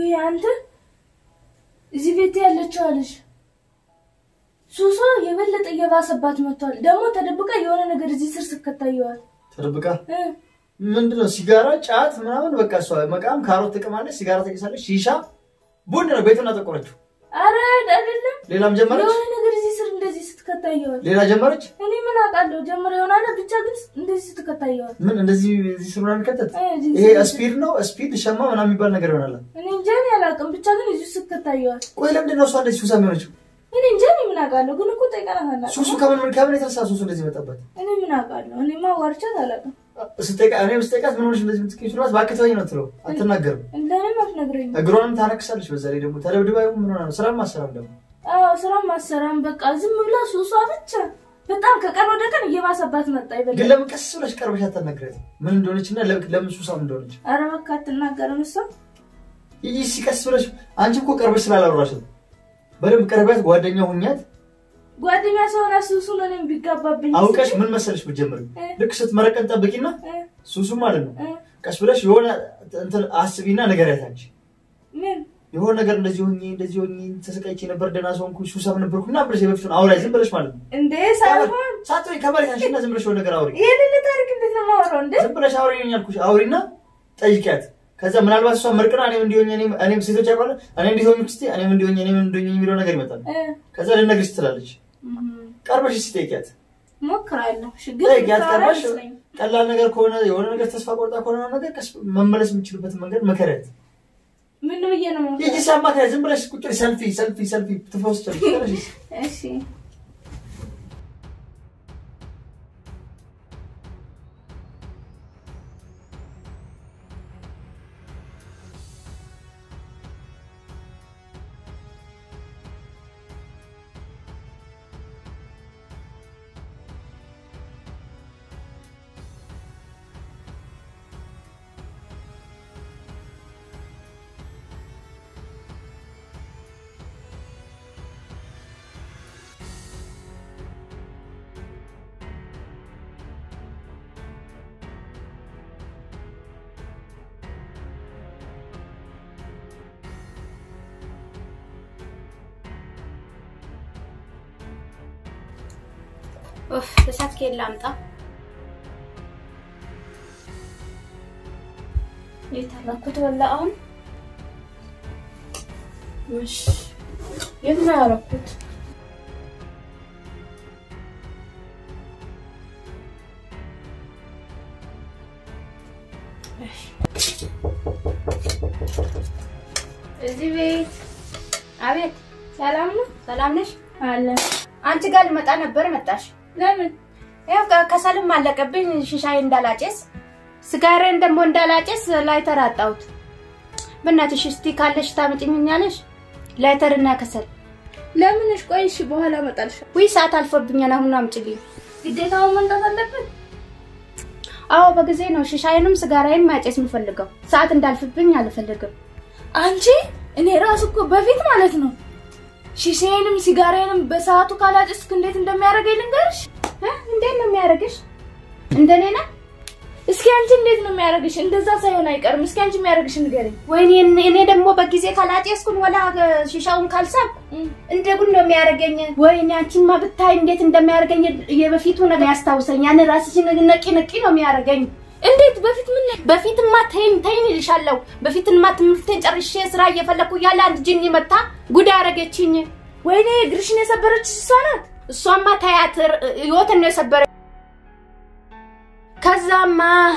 ውይ አንተ እዚህ ቤት ያለችው አለሽ ሱሷ የበለጠ እየባሰባት መጥቷል። ደግሞ ተደብቃ የሆነ ነገር እዚህ ስር ስከታየዋል። ተደብቃ ምንድነው ሲጋራ፣ ጫት ምናምን በቃ እሷ መቃም ካሮት ትቅማለች፣ ሲጋራ ትቅሳለች፣ ሺሻ ቡድ ነው ቤቱን አጠቆረችው። አረ አይደለም ሌላም ጀመረች፣ የሆነ ነገር እዚህ ስር እንደዚህ ስትከታየዋል። ሌላ ጀመረች። እኔ ምን አውቃለሁ ጀምረ ይሆናል ብቻ ግን እንደዚህ ስትከታየዋል። ምን እንደዚህ እዚህ ስር ምናምን ከተት እ፣ እዚህ ይሄ ስር- ስፒድ ነው ስፒድ ሸማ ምናምን የሚባል ነገር ይሆናል። እኔ እንጃ እኔ አላውቅም ብቻ ግን እዚህ ስትከታየዋል። ቆይ ለምንድን ነው እሷ እንደዚህ ሱሳ የሚሆነችው? እኔ እንጃ እኔ ምን አውቃለሁ ግን እኮ ጠይቀናታል። ሱሱ ከምን ምን ከምን የተነሳ ሱሱ እንደዚህ መጣበት? እኔ ምን አውቃለሁ እኔማ ዋርቻት አላውቅም። ስጠይቃ እኔም ስጠይቃት ምን ሆነሽ እንደዚህ የምትቀኝ ስላት እባክህ ተወኝ ነው ትለው። አትናገርም። እንደምን አትነግረኝ? እግሯንም ታነክሳለች። በዛ ላይ ደግሞ ተደብድባ ይሁን ምን ሆና ነው? ስራም አሰራም ደግሞ አዎ ስራም አሰራም በቃ ዝም ብላ ሱሷ ብቻ በጣም ከቀን ወደ ቀን እየባሰባት መጣ። ግን ይበላል። ለምን ቀስ ብለሽ ቀርበሽ አታናግሪያት? ምን እንደሆነች እና ለምን ለምን ሱሳም እንደሆነች ኧረ በቃ አትናገርም እሷ ይህ ሲቀስ ብለሽ አንቺ እኮ ቀርበሽ ስላላወራሽ ነው። በደንብ ቀርቢያት፣ ጓደኛ ሁኛት። ጓደኛ ሰሆን ሱሱን እኔም ቢጋባብኝ አውቀሽ ምን መሰለሽ ብትጀምሪ እ። ልክ ስትመረቀን ጠብቂና እ፣ ሱሱ ማለት ነው እ፣ ቀስ ብለሽ የሆነ እንትን አስቢና ንገሪያት። አንቺ ምን የሆነ ነገር እንደዚህ ሆኜ እንደዚህ ሆኜ ተሰቃይቼ ነበር ደህና ሰው ሆንኩኝ ሱሳም ነበርኩ እና ብለሽ የበፊቱን አውራ ዝም ብለሽ ማለት ነው እንዴ ሳይሆን ሳትሆኝ ከመሬት አንሺና ዝም ብለሽ የሆነ ነገር አውሪ ይህንን ታሪክ እንዴት ነው የማወራው እንዴ? ዝም ብለሽ አውሪ ነኝ ያልኩሽ አውሪና ጠይቂያት። ከዛ ምናልባት እሷ መርቅና እኔም እንዲሆኝ እኔም እኔም ሴቶች ያውቃሉ እኔ እንዲሆኝ ክስቴ እኔም እንዲሆኝ እኔም እንዲሆኝ የሚለው ነገር ይመጣል። እ፣ ከዛ ልነግርሽ ትላለች። እም፣ ቀርበሽ እስኪ ጠይቂያት። ሞክራለሁ። እሺ፣ ግን ጠይቂያት የምታወራ ቀርበሽ አይመስለኝም። ቀላል ነገር ከሆነ የሆነ ነገር ተስፋ ቆርጣ ከሆነ ነው ነገር ቀስ መመለስ የምችልበትን መንገድ መከሪያት። ምን ብዬ ነው የምሞክረው? ይህ ሲያማክሪያት ዝም ብለሽ ቁጭ ብለሽ ሰልፊ ሰልፊ ሰልፊ ትፈውስቻለሽ። እሺ ኡፍ እሳት ከየት ላምጣ? የት አደረኩት? ወላ አሁን እሺ፣ የት ነው ያደረኩት? እዚህ ቤት። አቤት፣ ሰላም ነው ሰላም ነሽ? አለ። አንቺ ጋር ልመጣ ነበር መጣሽ? ለምን ያው ከ- ከሰልም አለቀብኝ ሽሻዬ እንዳላጨስ ስጋሬን ደግሞ እንዳላጨስ ላይተር አጣሁት። በእናትሽ እስቲ ካለሽ ታመጭኛለሽ? ላይተርና ከሰል። ለምንሽ? ቆይ እሺ፣ በኋላ እመጣልሻለሁ። ውይ ሰዓት አልፎብኛል። አሁን አምጪልኝ። ግዴታውን መምጣት አለብን። አዎ በጊዜ ነው ሽሻዬንም ስጋራዬን ማጨስ የምፈልገው። ሰዓት እንዳልፍብኝ አልፈልግም። አንቺ እኔ ራሱ እኮ በፊት ማለት ነው ሺሼንም ሲጋራዬንም በሰዓቱ ካላጨስክ እንዴት እንደሚያደርገኝ ልንገርሽ። እ? እንዴት ነው የሚያደርግሽ? እንደኔ ነው? እስኪ አንቺ እንዴት ነው የሚያደርግሽ? እንደዛ ሳይሆን አይቀርም። እስኪ አንቺ የሚያደርግሽ ንገረኝ። ወይኔ እኔ- እኔ ደግሞ በጊዜ ካላጨስኩን ወላ ሽሻውን ካልሳብኩ እንደ ጉድ ነው የሚያደርገኝ። ወይኔ አንቺማ ብታይ እንዴት እንደሚያደርገኝ የበፊቱ ነገር ያስታውሰኝ። ያን ራስሽን ነቂ ነቂ ነው የሚያደርገኝ። እንዴት በፊት ምን በፊትማ ተይኝ ተይኝ እልሻለሁ። በፊትማ ትምህርቴን ጨርሼ ስራ እየፈለኩ እያለ አንድ ጅኒ መታ ጉድ አደረገችኝ። ወይኔ እግርሽን የሰበረች እሷ ናት። እሷማ ታያት ህይወትን ነው የሰበረ። ከዛማ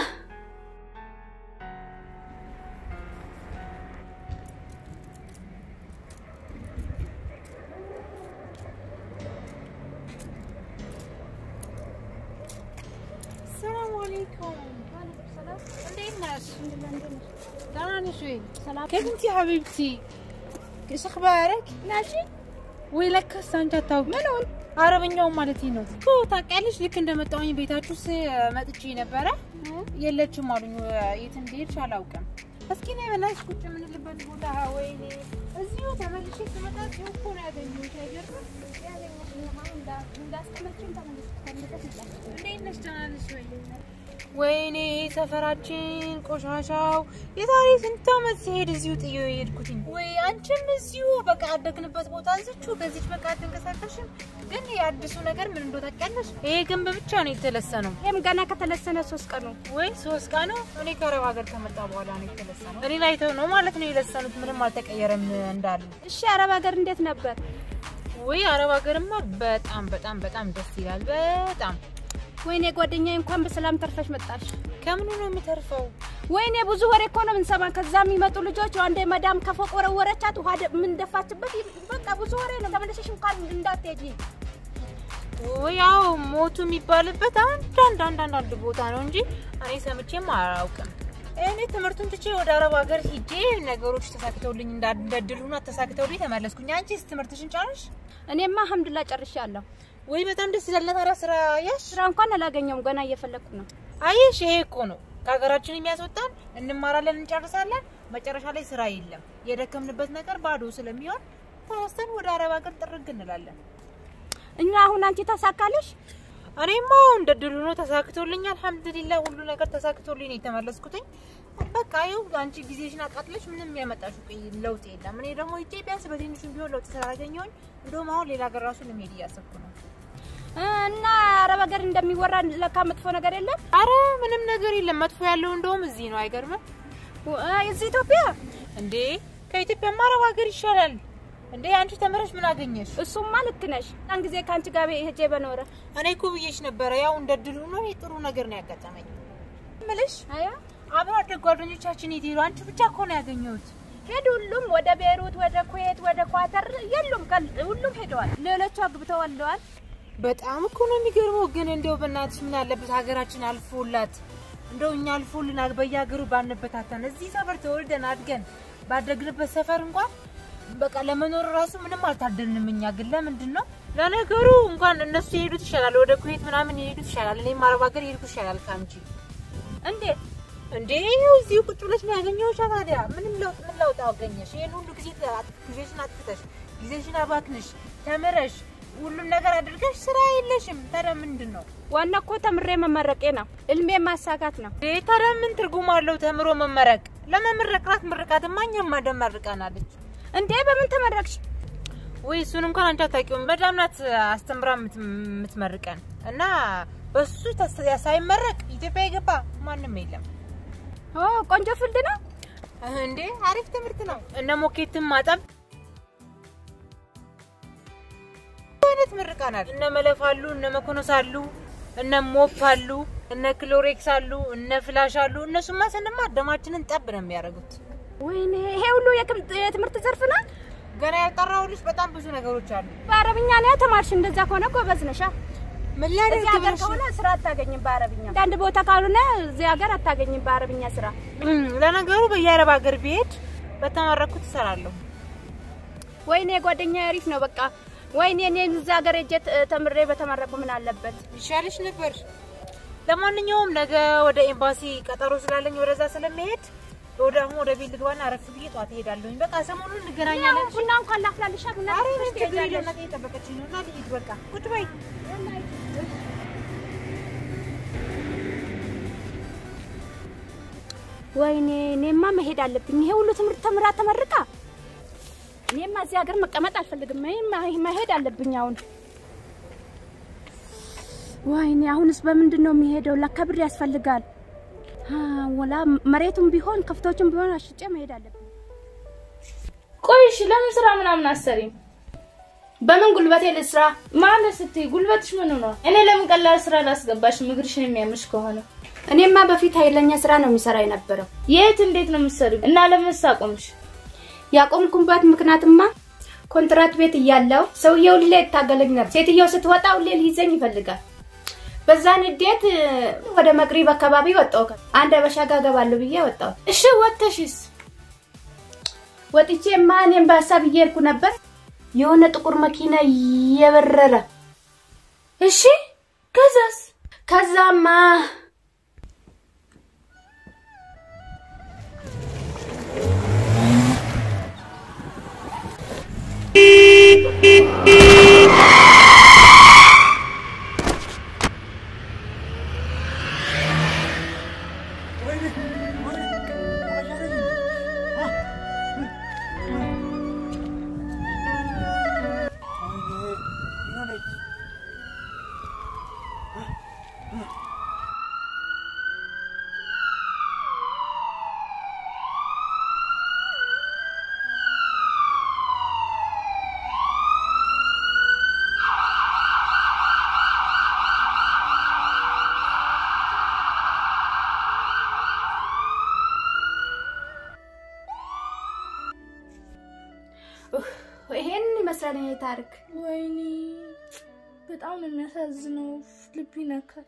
ሰላም አለይኩም እንዴት ነሽ? ደህና ነሽ ወይ? كيف انت يا حبيبتي؟ ايش اخبارك؟ ماشي ወይ ለካስ አንቺ አታውቂ ምኑን አረበኛውን ማለት ነው ኦ ታውቂያለሽ ልክ እንደመጣሁኝ ቤታችሁ ስ መጥቼ ነበረ የለችም አሉኝ የት እንደሄድሽ አላውቅም እስኪ ነይ በእናትሽ ቁጭ የምንልበት ቦታ ወይኔ እዚሁ ተመልሼ ስመጣ እዚሁ እኮ ነው ያገኘሁሽ አይገርምም ያገኘሁሽ እንዳስቀመጥሽኝ ተመልሼ እንዴት ነሽ ደህና ነሽ ወይ ወይኔ ሰፈራችን ቆሻሻው የዛሬ ስንት ዓመት ሲሄድ እዚሁ ጥዮ የሄድኩትኝ። ወይ አንቺም እዚሁ በቃ ያደግንበት ቦታ እዚቹ በዚች በቃ አትንቀሳቀሽም። ግን የአዲሱ ነገር ምን እንደው ታውቂያለሽ? ይሄ ግንብ ብቻ ነው የተለሰነው። ይህም ገና ከተለሰነ ሶስት ቀኑ ወይ ሶስት ቀን ነው። እኔ ከአረብ ሀገር ከመጣ በኋላ ነው የተለሰነው። እኔ ላይ ተው ነው ማለት ነው የለሰኑት። ምንም አልተቀየረም እንዳሉ። እሺ አረብ ሀገር እንዴት ነበር? ወይ አረብ ሀገርማ በጣም በጣም በጣም ደስ ይላል። በጣም ወይኔ ጓደኛዬ እንኳን በሰላም ተርፈሽ መጣሽ። ከምኑ ነው የምተርፈው? ወይኔ ብዙ ወሬ እኮ ነው የምንሰማ። ከዛ የሚመጡ ልጆች አንዴ መዳም ከፎቅ ወረወረቻት፣ ውሃ ደ- ምን ደፋችበት። በቃ ብዙ ወሬ ነው። ተመለሰሽ እንኳን እንዳትሄጂ። ወይ ያው ሞቱ የሚባልበት አንዳንድ አንዳንድ አንድ ቦታ ነው እንጂ እኔ ሰምቼም አላውቅም። እኔ ትምህርቱን ትቼ ወደ አረብ ሀገር ሂጄ ነገሮች ተሳክተውልኝ እንዳንደድል ሆኖ ተሳክተውልኝ ተመለስኩኝ። አንቺስ ትምህርትሽን ጫንሽ? እኔማ አልሐምዱሊላህ ጨርሻለሁ። ወይ በጣም ደስ ይላል። ታዲያ ስራ ያሽ ስራ እንኳን አላገኘውም። ገና እየፈለግኩ ነው። አየሽ፣ ይሄ እኮ ነው ከሀገራችን የሚያስወጣን። እንማራለን፣ እንጨርሳለን፣ መጨረሻ ላይ ስራ የለም። የደከምንበት ነገር ባዶ ስለሚሆን ተነስተን ወደ አረብ ሀገር ጥርግ እንላለን። እና አሁን አንቺ ታሳካለሽ? እኔማ እንደ ድሉ ነው ተሳክቶልኝ፣ አልሐምዱሊላህ ሁሉ ነገር ተሳክቶልኝ ነው የተመለስኩትኝ። በቃ ይኸው አንቺ ጊዜሽን አቃጥለሽ ምንም ያመጣሽ ለውጥ የለም። እኔ ደግሞ ሂጄ ቢያንስ በትንሹም ቢሆን ለውጥ ስላላገኘሁኝ እንደውም አሁን ሌላ ሀገር ራሱ ለመሄድ እያሰብኩ ነው። እና አረብ ሀገር እንደሚወራ ለካ መጥፎ ነገር የለም። አረ ምንም ነገር የለም። መጥፎ ያለው እንደውም እዚህ ነው። አይገርምም እዚህ ኢትዮጵያ እንዴ? ከኢትዮጵያማ አረብ ሀገር ይሻላል እንዴ? አንቺ ተምረሽ ምን አገኘሽ? እሱማ ልክ ነሽ። ያን ጊዜ ከአንቺ ጋር ሄጄ በኖረ እኔ እኮ ብዬሽ ነበረ። ያው እንደ ድሉ ነው ጥሩ ነገር ነው ያጋጠመኝ። ምልሽ አያ አብሮ አደግ ጓደኞቻችን የት ሄዱ? አንቺ ብቻ እኮ ነው ያገኘሁት። ሄዱ። ሁሉም ወደ ቤሩት፣ ወደ ኩዌት፣ ወደ ኳተር የሉም። ከል- ሁሉም ሄደዋል። ሌሎቹ አግብተው ወልደዋል። በጣም እኮ ነው የሚገርመው። ግን እንደው በእናትሽ ምን አለበት ሀገራችን አልፎላት እንደው እኛ አልፎልን አግ- በየሀገሩ ባንበታተን እዚህ ሰፈር ተወልደን አድገን ባደግንበት ሰፈር እንኳን በቃ ለመኖር ራሱ ምንም አልታደልንም። እኛ ግን ለምንድን ነው ለነገሩ እንኳን እነሱ የሄዱት ይሻላል፣ ወደ ኩዌት ምናምን የሄዱት ይሻላል። እኔም አረብ ሀገር የሄድኩት ይሻላል ከአንቺ። እንዴት እንዴ ይኸው እዚሁ ቁጭ ብለሽ ነው ያገኘሁሽ። ታዲያ ምንም ለውጥ ምን ለውጥ አገኘሽ? ይሄን ሁሉ ጊዜ ተ- ጊዜሽን አጥፍተሽ ጊዜሽን አባክንሽ ተምረሽ ሁሉም ነገር አድርገሽ ስራ የለሽም። ታዲያ ምንድን ነው ዋና እኮ ተምሬ መመረቄ ነው። እልሜ ማሳካት ነው። እንዴ? ታዲያ ምን ትርጉም አለው ተምሮ መመረቅ? ለመመረቅራት ምርቃትማ እኛም ማደም መርቃናለች። እንዴ በምን ተመረቅሽ? ወይ እሱን እንኳን አንቺ አታውቂውም። በጣም ናት አስተምራ የምት- የምትመርቀን እና በሱ ተስ- ሳይመረቅ ኢትዮጵያ የገባ ማንም የለም። ኦ ቆንጆ ፍልድ ነው። እንዴ አሪፍ ትምህርት ነው። እነ ሞኬትም ማጠብ አይነት ምርቃናል። እነ መለፍ አሉ፣ እነ መኮኖስ አሉ፣ እነ ሞፕ አሉ፣ እነ ክሎሬክስ አሉ፣ እነ ፍላሽ አሉ። እነሱማ ስንማር ደማችንን ጠብ ነው የሚያደርጉት። ወይኔ ይሄ ሁሉ የክም- የትምህርት ዘርፍ ነው። ገና ያልጠራሁልሽ በጣም ብዙ ነገሮች አሉ። በአረብኛ ነው ተማርሽ። እንደዛ ከሆነ ጎበዝ ነሻ። ምን እዚህ ላደርግ ሀገር ብለሽ ከሆነ ስራ አታገኝም በአረብኛ። አንዳንድ ቦታ ካልሆነ እዚህ ሀገር አታገኝም በአረብኛ ስራ። እም፣ ለነገሩ በየአረብ ሀገር ብሄድ በተመረኩት እሰራለሁ። ወይኔ ጓደኛ አሪፍ ነው። በቃ ወይኔ እኔ እዚህ ሀገር ሄጄ ት- ተምሬ በተመረቁ ምን አለበት? ይሻልሽ ነበር። ለማንኛውም ነገ ወደ ኤምባሲ ቀጠሮ ስላለኝ ወደዛ ስለሚሄድ ወደ አሁን ወደ ቤት ልግባና አረፍ ብዬ ጠዋት እሄዳለሁኝ። በቃ ሰሞኑን እንገናኛለን። ቡና እንኳን ላፍላልሻ ቡና ኧረ ትንሽ እኔ ችግር የለውም። ትሄጃለሽ። እናቴ እየጠበቀችኝ ነው እና ልሂድ በቃ ቁጭ በይ። ወይኔ እኔማ መሄድ አለብኝ። ይሄ ሁሉ ትምህርት ተምራ ተመርቃ እኔማ እዚህ ሀገር መቀመጥ አልፈልግም። እኔማ መሄድ አለብኝ አሁን። ወይኔ አሁንስ በምንድን ነው የሚሄደው? ለካ ብር ያስፈልጋል። አ፣ ወላ መሬቱም ቢሆን ከፍቶቹም ቢሆን አሽጬ መሄድ አለብኝ። ቆይ እሺ፣ ለምን ስራ ምናምን አሰሪም? በምን ጉልበቴ ልስራ? ማለት ስትይ ጉልበትሽ ምን ነው? እኔ ለምን ቀላል ስራ ላስገባሽ እግርሽን የሚያምሽ ከሆነ? እኔማ በፊት ኃይለኛ ስራ ነው የሚሰራ የነበረው። የት እንዴት ነው የምትሰሪው? እና ለምን ሳቆምሽ? ያቆምኩበት ምክንያትማ ኮንትራት ቤት እያለው ሰውየው ሁሌ ይታገለኝ ነበር። ሴትየው ስትወጣ ሁሌ ሊይዘኝ ይፈልጋል። በዛ ንዴት እ፣ ወደ መቅሪብ አካባቢ ወጣሁ። አንድ አበሻ ጋር እገባለሁ ብዬ ወጣሁ። እሺ ወጥተሽስ? ወጥቼማ እኔም በሀሳብ እየሄድኩ ነበር። የሆነ ጥቁር መኪና እየበረረ እሺ ከዛስ? ከዛማ ይሄን ይመስላል ይሄ ታሪክ። ወይኔ በጣም ነው የሚያሳዝነው። ልብ ይነካል።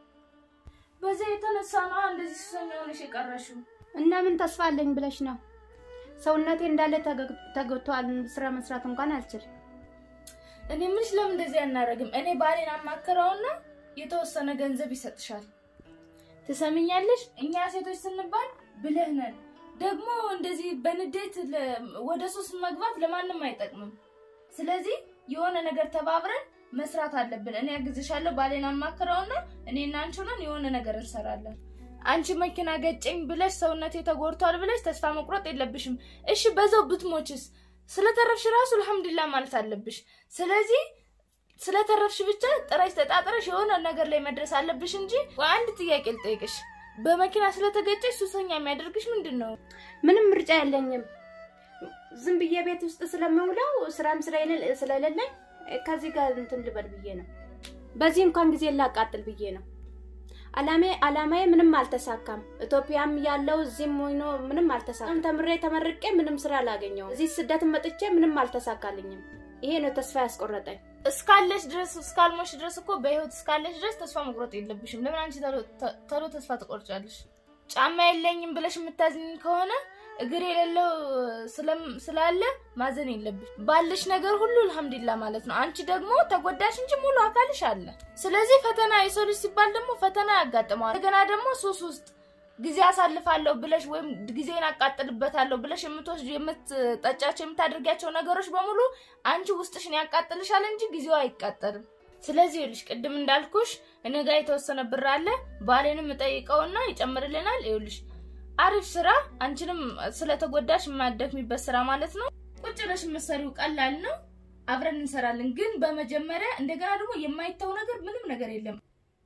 በዛ የተነሳ ነው እንደዚህ ሱሰኛ ሆነሽ የቀረሽው። እና ምን ተስፋ አለኝ ብለሽ ነው? ሰውነቴ እንዳለ ተገ- ተጎድቷል። ስራ መስራት እንኳን አልችልም። እኔ ምንሽ ለምን እንደዚህ አናደርግም? እኔ ባሌን አማክረውና የተወሰነ ገንዘብ ይሰጥሻል። ትሰሚኛለሽ? እኛ ሴቶች ስንባል ብልህ ነን። ደግሞ እንደዚህ በንዴት ለ- ወደ ሱስ መግባት ለማንም አይጠቅምም። ስለዚህ የሆነ ነገር ተባብረን መስራት አለብን። እኔ አግዝሻለሁ፣ ባሌን አማክረውና እኔና አንቺ ሆነን የሆነ ነገር እንሰራለን። አንቺ መኪና ገጨኝ ብለሽ ሰውነቴ ተጎድቷል ብለሽ ተስፋ መቁረጥ የለብሽም። እሺ በዛው ብትሞችስ? ስለተረፍሽ ራሱ አልሐምዱሊላህ ማለት አለብሽ። ስለዚህ ስለተረፍሽ ብቻ ጥረሽ ተጣጥረሽ የሆነ ነገር ላይ መድረስ አለብሽ እንጂ ወይ አንድ ጥያቄ ልጠይቅሽ። በመኪና ስለተገጨሽ ሱሰኛ የሚያደርግሽ ምንድን ነው? ምንም ምርጫ የለኝም። ዝም ብዬ ቤት ውስጥ ስለምውለው ስራም ስለሌለ- ስለሌለኝ ከዚህ ጋር እንትን ልበል ብዬ ነው። በዚህ እንኳን ጊዜ ላቃጥል ብዬ ነው። አላሜ አላማዬ ምንም አልተሳካም። ኢትዮጵያም ያለው እዚህም ሆኖ ምንም አልተሳካም። ተምሬ ተመርቄ ምንም ስራ አላገኘውም። እዚህ ስደት መጥቼ ምንም አልተሳካልኝም። ይሄ ነው ተስፋ ያስቆረጠኝ። እስካለሽ ድረስ እስካልሞሽ ድረስ እኮ በህይወት እስካለሽ ድረስ ተስፋ መቁረጥ የለብሽም። ለምን አንቺ ቶሎ- ተ- ቶሎ ተስፋ ትቆርጫለሽ? ጫማ የለኝም ብለሽ የምታዝኝ ከሆነ እግር የሌለው ስለም- ስላለ ማዘን የለብሽ። ባለሽ ነገር ሁሉ አልሐምዱሊላህ ማለት ነው። አንቺ ደግሞ ተጎዳሽ እንጂ ሙሉ አካልሽ አለ። ስለዚህ ፈተና የሰው ልጅ ሲባል ደግሞ ፈተና ያጋጥመዋል። እንደገና ደግሞ ሱስ ውስጥ ጊዜ አሳልፋለሁ ብለሽ ወይም ጊዜን አቃጥልበታለሁ ብለሽ የምትወስዱ የምትጠጫቸው የምታደርጊያቸው ነገሮች በሙሉ አንቺ ውስጥሽን ያቃጥልሻል እንጂ ጊዜው አይቃጠልም። ስለዚህ ይኸውልሽ ቅድም እንዳልኩሽ እኔ ጋር የተወሰነ ብር አለ። ባሌንም እጠይቀውና ይጨምርልናል። ይኸውልሽ አሪፍ ስራ፣ አንቺንም ስለተጎዳሽ የማያደክሚበት ስራ ማለት ነው። ቁጭ ብለሽ የምትሰሪው ቀላል ነው። አብረን እንሰራለን። ግን በመጀመሪያ እንደገና ደግሞ የማይተው ነገር ምንም ነገር የለም።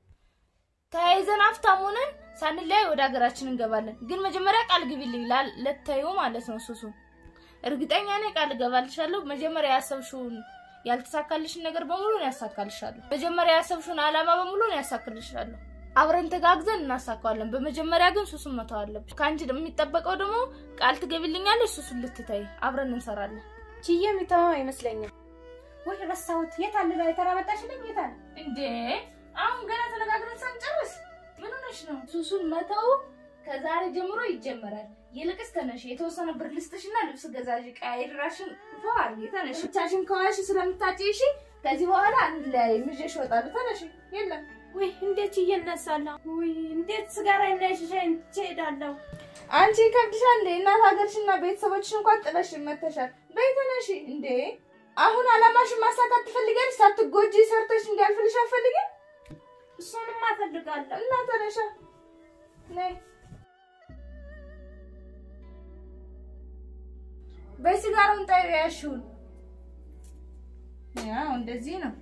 ተያይዘን ሀብታም ሆነን ሳንለያይ ወደ ሀገራችን እንገባለን። ግን መጀመሪያ ቃል ግቢልኝ ላል- ለታዩ ማለት ነው ሱሱን እርግጠኛ ነኝ ቃል እገባልሻለሁ። መጀመሪያ ያሰብሽውን ያልተሳካልሽን ነገር በሙሉ ነው ያሳካልሻለሁ። መጀመሪያ ያሰብሽውን አላማ በሙሉ ነው ያሳካልሻለሁ። አብረን ተጋግዘን እናሳካዋለን። በመጀመሪያ ግን ሱሱን መተው አለብሽ። ከአንቺ የሚጠበቀው ደግሞ ቃል ትገቢልኛለሽ፣ ሱሱን ልትተይ አብረን እንሰራለን። ችዬ የሚተወው አይመስለኝም። ወይ ረሳሁት። የት አለ ላይ ተራመጣሽልኝ? የት አለ? እንዴ አሁን ገና ተነጋግረን ሳንጨርስ ምን ሆነሽ ነው? ሱሱን መተው ከዛሬ ጀምሮ ይጀመራል። ይልቅስ ተነሽ፣ የተወሰነ ብር ልስጥሽና ልብስ ገዛዥ ቀይራሽን ፏል። ተነሽ፣ ብቻሽን ከዋሽ ስለምታጭሽ ከዚህ በኋላ አንለያይም። ይዤሽ እወጣለሁ። ተነሽ። የለም ወይ እንዴት ችዬ እነሳለሁ? ወይ እንዴት ስጋራ እንዳይሸሸኝ ትሄዳለሁ? አንቺ ይከብድሻል እንዴ? እናት ሀገርሽና ቤተሰቦችሽ እንኳን ጥለሽ መተሻል። በይ ተነሽ። እንዴ አሁን አላማሽን ማሳካት ትፈልጊያለሽ? ሳትጎጂ ሰርተሽ እንዲያልፍልሽ አትፈልጊም? እሱንም አፈልጋለሁ። እና ተነሻ ነይ በሲጋራውን ጣዩ ያሽውን ያው እንደዚህ ነው